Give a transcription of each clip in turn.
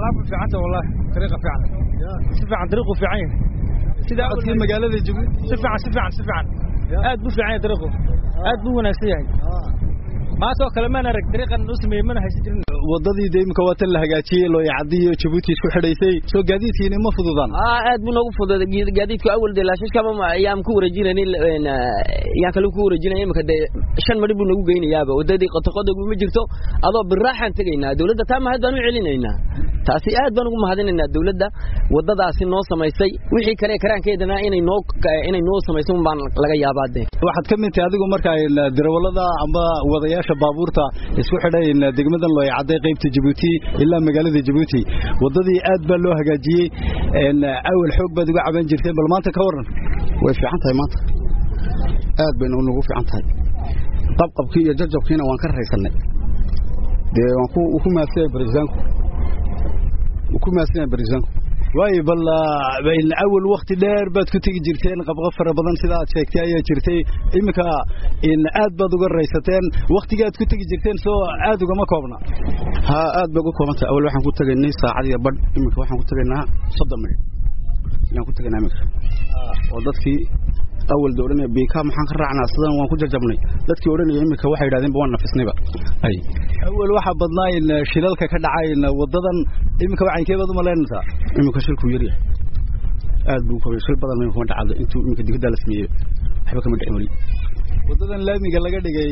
alaabku fiicanta wallahi dariiqa fiican si fiican dariiqu fiican yahay sida socodkii magaalada jabuuti si fiican si fiican si fiican aad buu fiican yahay dariiqu aad buu wanaagsan yahay maasoo kale maan arag dariiqan u sameeyey mana haysan jirin wadadii de imika waa tan la hagaajiyey looyacadii iyo jabuuti isku xidhaysay soo gaadiidkiina ma fududaan aa aad buu noogu fududay gaadiidku awal dee laashashkaba ayaan ku wareejinaynay yaan kale ku wareejinay imika dee shan mari buu nagu geynayaaba wadadii qotoqodogu ma jirto adoo biraaxaan tegaynaa dawladda taa mahad baan u celinaynaa taasi aad baan ugu mahadinaynaa dawladda wadadaasi noo samaysay wixii kale karaankeedana inay noo inay noo samayso un baan laga yaabaa dee waxaad ka mid tahay adigu marka darawalada ama wadayaasha baabuurta isku xidhay degmadan looyacadday qaybta jabuuti ilaa magaalada jabuuti wadadii aad baa loo hagaajiyey awal xoog baad uga caban jirteen bal maanta ka waran way fiican tahay maanta aad bayna nagu fiican tahay qabqabkii iyo jajabkiina waan ka raysanay dee waan ku maasanya barisaanku ku maasanya barisaanku waayo bal awal wakti dheer baad ku tegi jirteen qabqab fara badan sida aad sheegtay ayaa jirtay iminka aad baad uga raysateen waktiga aad ku tegi jirteen soo aad ugama koobna ha aad bay uga kooban tahay awal waxaan ku tegaynay saacad iyo badh iminka waxaan ku tegaynaa soddon minit ayaan ku tegaynaa iminka oo dadkii awal da odhanaya biika maxaan ka raacnaa sidan waan ku jajabnay dadkii odhanaya iminka waxay yidhahdeenba waan nafisnayba ay awal waxaa badnaa in shilalka ka dhacay wadadan iminka wacankee baad umalaynaysaa iminka shilkuu yaryahay aad buu kobay shil badan ma kuma dhacdo intuu iminka digada la sameeyey waxba kama dhicin weli wadadan laamiga laga dhigay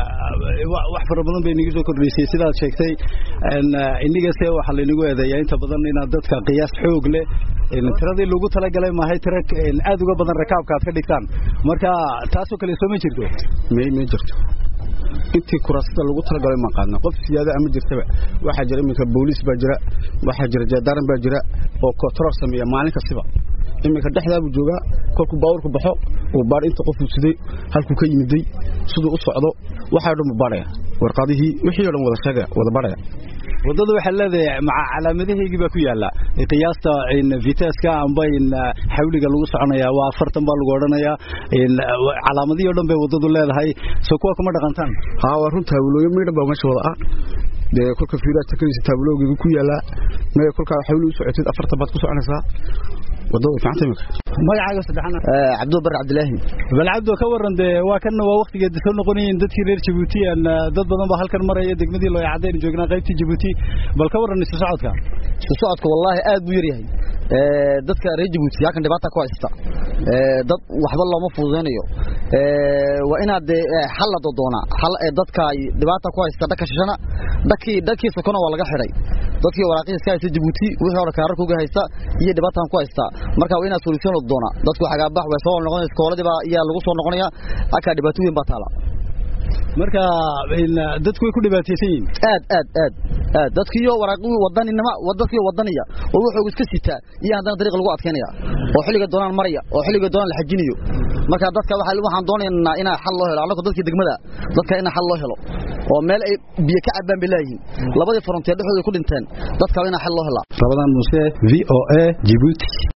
wax fara badan bay inagu soo kordhisay sidaad sheegtay inigase waxaa laynagu eedeeyaa inta badan inaad dadka qiyaas xoog leh tiradii lagu talagalay maahay tira aad uga badan rakaabka aad ka dhigtaan marka taasoo kale soo ma jirto may ma jirto intii kuraasada lagu talagalay ma qaadna qof siyaada ama jirtaba waxaa jira iminka booliis baa jira waxaa jira jeedaaran baa jira oo kotrool sameeya maalin kastiba iminka dhexdaabuu joogaa kolkuu baabuurku baxo uu baadh inta qofuu siday halkuu ka yimiday siduu u socdo waxaa dhan buu baadhaya warqadihii wixii o dhan wada sheegaya wada baadhaya wadada waxaa leedahay maca calaamadaheygii baa ku yaala qiyaasta viteska amba xawliga lagu soconaya waa afartan baa lagu odhanayaa calaamadihii o dhan bay wadadu leedahay soo kuwa kuma dhaqantaan haa waa run taabulooyo midhan baa meesha wada ah dee kolka fiiraad takanaysa taabuloogeedu ku yaalaa maya kolkaa xawli u socotid afartan baad ku soconaysaa wadada way fiicanta imika magacaaga saddexana cabdul bar cabdilaahi bal cabdo ka waran dee waa kan waa waktigeed soo noqonayiin dadkii reer jabuuti dad badan baa halkan maraya degmadii loo cadaynu joognaa qaybtii jabuuti bal ka waran isu socodka isu socodka wallaahi aad buu yaryahay dadka reer jabuuti halkan dhibaata ku haysta dad waxba looma fududaynayo waa inaad dee xal la dodoonaa xal ee dadka dhibaata ku haysta dhaka shishana dhakii dhakii sokona waa laga xidhay dadkii waraaqihiis ka haysta jabuuti wixii hore kaararka uga haysta iyo dhibaataan ku haysta marka waa inaad solution la doonaa dadku xagaabax way soo noqonaysa iskooladii baa ayaa lagu soo noqonaya halkaa dhibaato weyn baa taala marka dadku way ku dhibaataysan yihiin aad aad aad aad dadkiiyo waraaqii wadaninima dadkiiyo wadaniya oo wuxuu iska sitaa iyo haddana dariiq lagu adkeynaya oo xilliga doonaan maraya oo xilliga doonaan la xajinayo marka dadka waxaan doonaynaa inaa xal loo helo annagoo dadkii degmada dadka inaa xal loo helo oo meel ay biyo ka cabaan bay leeyihiin labadii frontier dhexdooda ku dhinteen dadka inaa xal loo helaa rabadan muuse v o a jibuuti